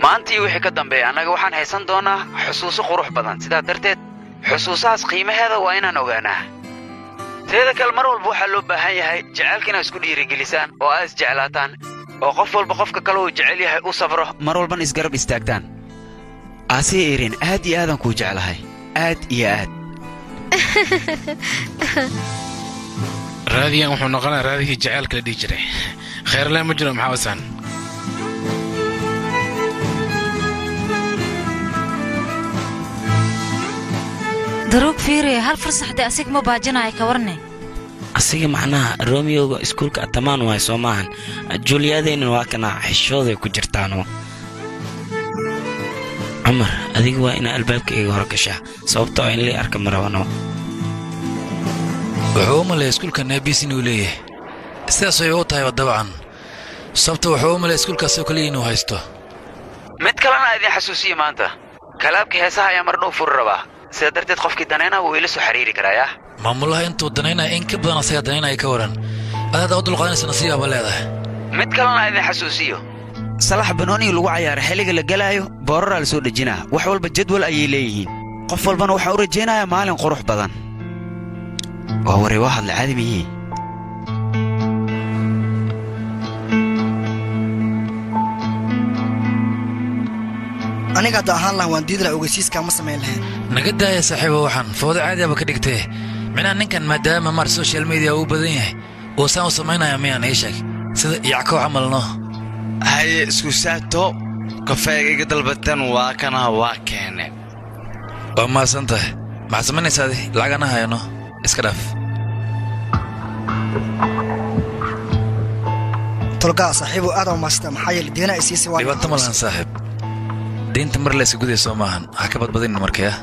maantii wixii ka dambeeya annaga waxaan haysan doonaa xusuuso qurux badan sidaa darteed xusuusahaas qiimaheeda waa inaan ogaanaa teeda kale mar walba waxaa loo baahan yahay jacaylka inaad isku dhiirigelisaan oo aad isjeclaataan oo qof walba qofka kale uu jecel yahay u safro mar walbana isgarab istaagtaan aasii erin aad iyo aadaan kuu jeclahay aad iyo aad raadigan wuxuu noqonaa raadigii jacaylka la dhihi jiray khayrle ma jiro maxaa wasaan daruug fiiriya hal farsaxdee asig ma baajinayo ka warne asiga macnaha romeoga iskuulka atamaan waay soo maahan juuliyadeenan waa kana xishooday ku jirtaano cumar adiga waa inaa albaabka iga hor gashaa sababtoo in lii arka marabano wuxuu u malaya iskuulka neebis inuu leeyahay sidaas way u tahayba dabcan sababta wuxuu u malaya iskuulkaasoo kaliya inuu haysto mid kalena idin xasuusiya maanta kalaabka heesaha ayaa mar dhow furi rabaa sida darteed qofkii danayna wuu ila soo xiriiri karayaa maamulaha intuu danaynaya in ka badan asaga danaynaya ka waran adaad u dulqaadanaysa nasiibaaba leedahay mid kalena idin xasuusiyo salax banooniga lagu cayaara xilliga la gelaayo booraraa la soo dhejinaa wax walba jadwal ayay leeyihiin qof walbana waxaan u rajaynayaa maalin qurux badan waa waray waa hadla caadi miyii aniga hadda ahaan lahan waan diidi laha ogeysiiskaa ma samayn lahayn naga daaya saaxiiba waxaan foodo caadiaba ka dhigtee minaa ninkan maadaama mar social media uu badan yahay uu saan u samaynaya miyaan ii sheeg sida yackow camalno haye isku saato kafeega iga dalbateen waa kana waa keene waa mahadsan tahay maxaad samaynaysaadi lacagana hayano iska dhaaf tolgaa saaxiibu aad u maasata maxaa yeele deena ay siisay waa dhibaato ma lahan saaxiib diinta mar laysa gudaya soo maahan ha ka badbadin markaya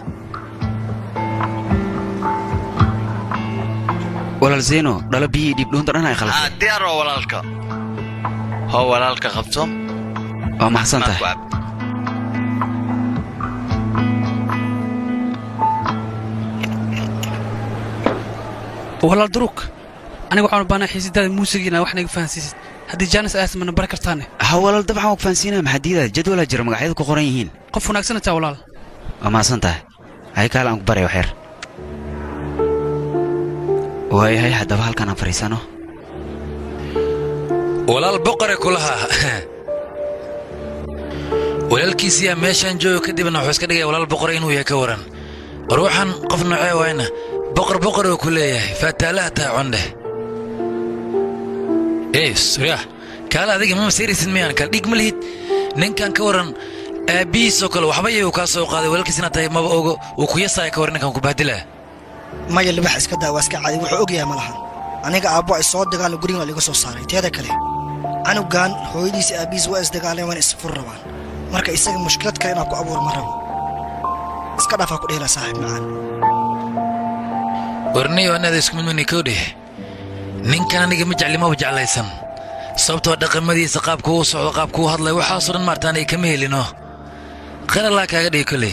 walaal zeyno dhalo biyihii dhiibdhuunta dhan ay khalafay aa diyaar waa walaalka hoo walaalka qabto waa maxsan tahay Markuu cab. walaal duruug aniga waxaan u baahnaa xiisidaada muusigiina wax naga fahansiisid haddii jaanis ayaas mana bari kartaane ha walaal dabcan waa ku fahansiinaya maxaa diidaa jadwalaa jira magacyadu ku qoran yihiin qof wanaagsan taa walaal waa mahadsan tahay hay kaale aan ku baraya waxyar waayahay haddaba halkaan aan fadhiisano walaal boqore kulaha walaalkiisiyaa meeshaan joogo kadibna wuxuu iska dhigaya walaal boqore inuu yahay ka waran war waxaan qof noocee waayna boqor boqor oo ku leeyahay faataalaha taa condhe ee suryaah kaale adiga ma masiiraysid miyaan kala dhiig ma lihid ninkan ka waran aabbihiisoo kale waxba iyagu kaa soo qaaday walaalkiisina tahay maba ogo uu ku yasaaya ka waran ninkan ku bahdilaa maya libax iska daa waa iska caadi wuxuu og yahay ma lahan aniga aabbo ay soo dagaalo gurigan waa liga soo saaray teeda kale canugan hooyadiisa aabbihiis waa isdagaaleen waana isfur rabaan marka isaga mushkilad kale inaan ku abuur ma rabo iska dhaafaa ku dhehela saaxiib macaan warniyo anaada isku mid mani kowdheh ninkan aniga ma jecli maba jeclaysan sababtoo dhaqamadiisa qaabku u socdo qaabku u hadlay waxaasoo dhan maartaan ay kama helino khayr allah kaaga dhigi kolley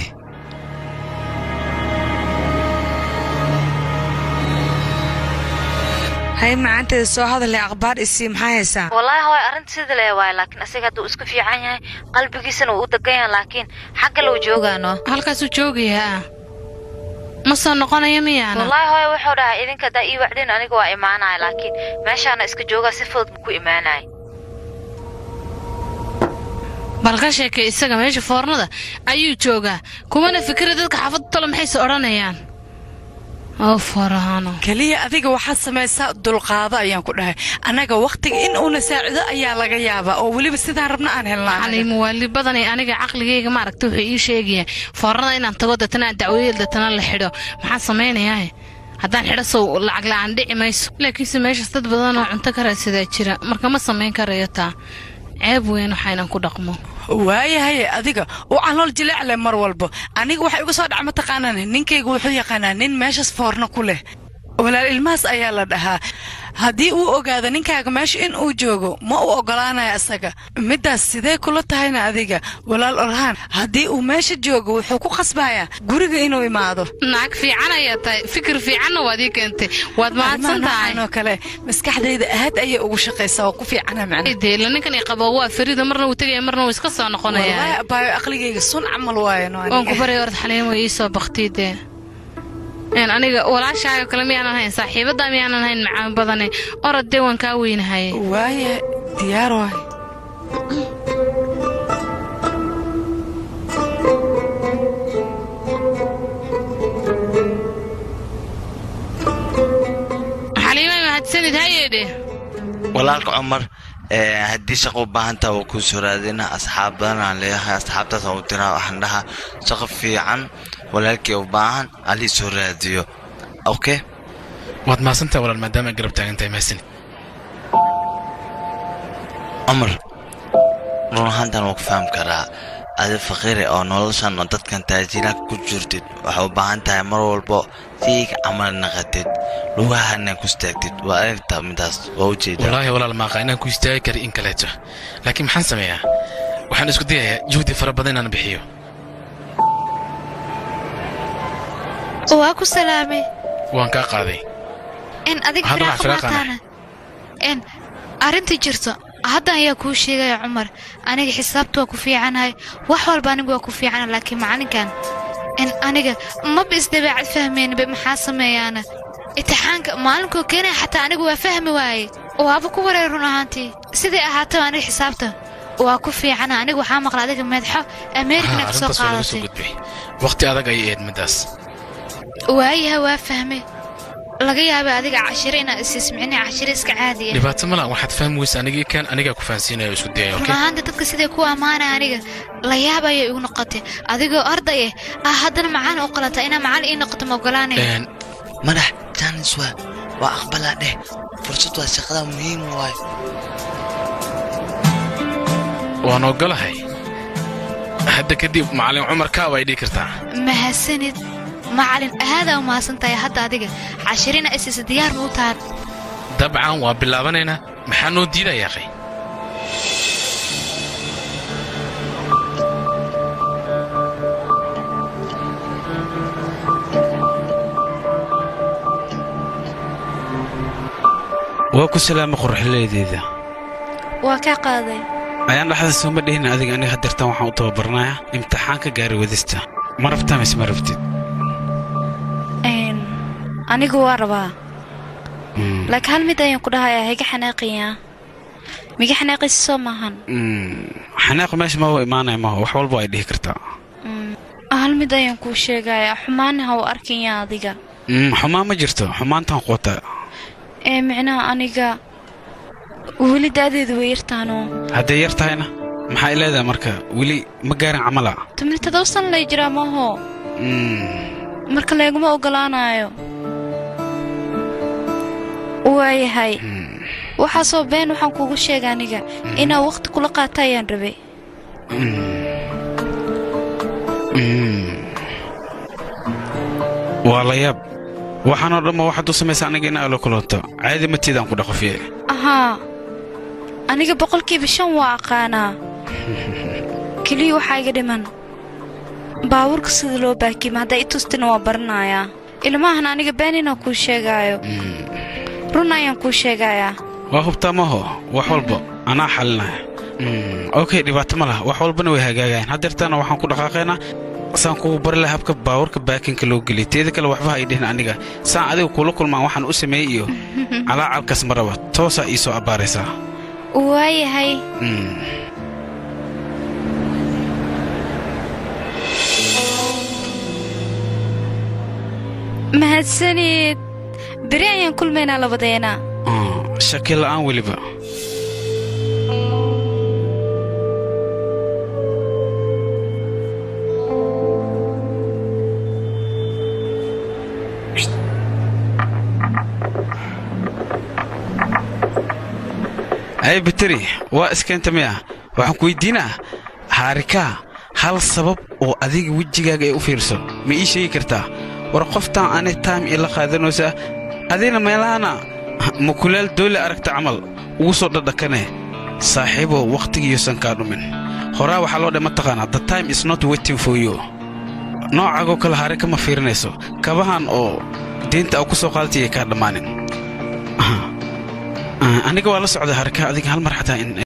hay macaanteeda soo hadalay akhbaar isii maxaa haysaa wallaahi hooy arrinta sida lee waay laakiin asiga hadduu isku fiican yahay qalbigiisana wuu u degan yahay laakiin xagga lou joogaano halkaasuu joogayaa ma soo noqonayo miyaana wallaahi hooy wuxuu dhahay idinka haddaa ii wacdin aniga waa imaanaya laakiin meeshaana iska joogaa si fudud buu ku imaanaya bal ka sheekay isaga meesha foornada ayuu joogaa kumana fikira dadka xaafadda talo maxayse odhanayaan oo farahaano keliya adiga waxaad samaysaa dulqaado ayaan ku dhahay annaga wakhtiga in uuna saacido ayaa laga yaabaa oo weliba sidaan rabna aan helnaa xalay muwaali badan ee aniga caqligayga maaragta wuxuu ii sheegaya foornada inaan tago datana aan dacwadeel datana la xidho maxaa samaynayaa haddaan xidho sow lacag la'aan dhici mayso laakiinse meeshaas dad badan oo cunto ka raadsadaa jira marka ma samayn karayo taa ceeb weyn waxaynan ku dhaqmo waayahay adiga u calool jileecle mar walbo aniga waxa igu soo dhac mataqaanaan ninkaygu wuxuu yaqaanaa nin meeshaas foorno ku leh walaal ilmahaas ayaa la dhahaa haddii uu ogaado ninkaaga meesha in uu joogo ma u ogolaanayo asaga middaas sidee kula tahayna adiga walaal orhaan haddii uu meesha joogo wuxuu ku khasbayaa guriga inuu imaado naag fiican ayaa tahay fikir fiicanna waad ii keentay waad mahadsan tahay oo kale maskaxdayda aad ayay ugu shaqaysaa oo ku fiicana macna deela ninkan i qabo waa farida marna wuu tegaya marna wuu iska soo noqonaya wallaahi abaayo aqligayga sun camal waayo no waan ku baray orod xaliin way ii soo baktiidee een aniga walaashaayo kale miyaanan hayn saaxiibaddaa miyaanan hayn macaan badane orod dee waan kaa weynahay waaye diyaar waay xaliimay mahadsanid hayeedhe walaalka cumar ee, haddii shaqo u baahan taha waa kuu soo raadina asxaab badan aan leeyahay asxaabtaas aan u diraa waxaan dhahaa shaqo fiican walaalkii u baahan alii soo raadiyo okay waad mahadsantahay walaal maadaama ay garab taagan tahay mahadsanid cumar run ahaantan waa ku fahmi karaa adi faqiiri oo noloshan oo dadkan taajiraanka ku jirtid waxay u baahan tahay mar walbo siiga camal naqatid lugahana ku istaagtid waa aragtaa midaas waa ujeedaa wallaahi walaal maaqa inaan ku istaagi kari in kaleeto laakiin maxaan sameeyaa waxaan isku dayayaa juhdi fara badan inaan bixiyo waa ku salaamay waan kaa qaaday in adiga Hadda firaaqo waxaan firaaqana. maataana in arrintii jirto hadda ayaa kuu sheegaya cumar aniga xisaabta waa ku fiicanahay wax walba anigu waa ku fiicana laakiin macalinkan in aniga maba isdabeecad fahmaynba maxaa sameeyaana imtixaanka maalinkuu keenaya xataa anigu waa fahmi waaye waaba ku wareer run ahaantii sidai ahaataba aniga xisaabta waa ku fiicana aniga waxaa maqla adiga meedxo ameerikana Ha, ka soo arrintaas waa laga soo qaadatay gudbay waqti adag ayay eed middaas waayaha waa fahme laga yaaba adiga cashiro inaad isismicina cashiro iska caadi ah dhibaato ma laha waxaad fahmi weysa anigii kan anigaa ku fahansiinaya oo isku dayaya run okay ahaanta dadka siday ku ammaanaya aniga la yaab ayay igu noqotay adigoo arday ah ah haddana macaan u qalanta inaa macallin ii noqoto ma ogolaanaya Een, madax jaanis waa waa aqbalaa dheh fursad waa shaqada muhiim waay waan ogolahay hadda kadib macallin cumar kaaba ay dhihi kartaa mahadsanid macallin aadaa u mahadsan tahay hadda adiga cashirina isisa diyaar ma u tahan dabcan waa bilaabanaynaa maxaa noo diidaya qay waa ku salaama qorxileydeeda waa kaa qaaday ayaan dhaxda sooma dhihin adiga aniga hadeertan waxaan u tababarnayaa imtixaanka gaari wadista ma rabtaa mise ma rabtid anigu waa rabaa laakiin hal mid ayaan ku dhahayaa higa xanaaqayaa miga xanaaqaysa soo maahan xanaaq meesha ma imaanaya maho wax walba ay dhihi kartaa hal mid ayaan kuu sheegayaa xumaana ha u arkaya adiga Mm, xumaan ma jirto xumaantaan quota ee micnaha aniga weli da'deedu way yartaanoo hadday yar tahayna maxaa i leedahay marka weli ma gaarin camala tumni todoba san lay jiraa maaho marka leeguma ogolaanayo waayahay waxaasoo been waxaan kuugu sheega aniga inaa wakhti kula qaata ayaan rabay waa la yaab waxaanoo dhamma waxaad u samaysa aniga in aalo kulanto caadi matiidaan ku dhaqofiye ahaa aniga boqolkiiba shan waa aqaanaa keliya waxaa iga dhiman baabuurka sida loo baakima haddaa i tustina waa baranayaa ilmaahan aniga been inaan kuu sheegaayo run ayaan kuu sheegayaa waa hubtaa maho wax walba anaa xalinaya okay dhibaato ma laha wax walbana way hagaagayaan haddeertaana waxaan ku dhaqaaqaynaa saan kugu bari laha habka baabuurka baakinka loo geliy teeda kale waxba ha ii dhihin aniga saan adiga kula kulmaan waxaan u sameeyey iyo calaacalkaas ma raba toosaa ii soo abbaaraysaa waayahay mahadsanid beri ayaan kulmaynaa labadeena shaki la'aan weliba ay biteri waa iskeenta miya waxaan ku weydiinaa haarikaa hal sabab oo adiga wejigaaga ay u fiirso ma ii sheegi kartaa war qoftaan ani taam ila qaadanaysaa adina meelahana mukulaal doole aragta camal ugu soo dhadhakane saaxiibow wakhtigiiyuusan kaa dhumin horaa waxaa loo dhe mataqaanaa the time is not waiting for you noocagoo kale hare kama fiirinayso kabahan oo diinta au ku soo qaadatayay kaa dhammaanin aniga waa la socday harka adiga hal mar xataa in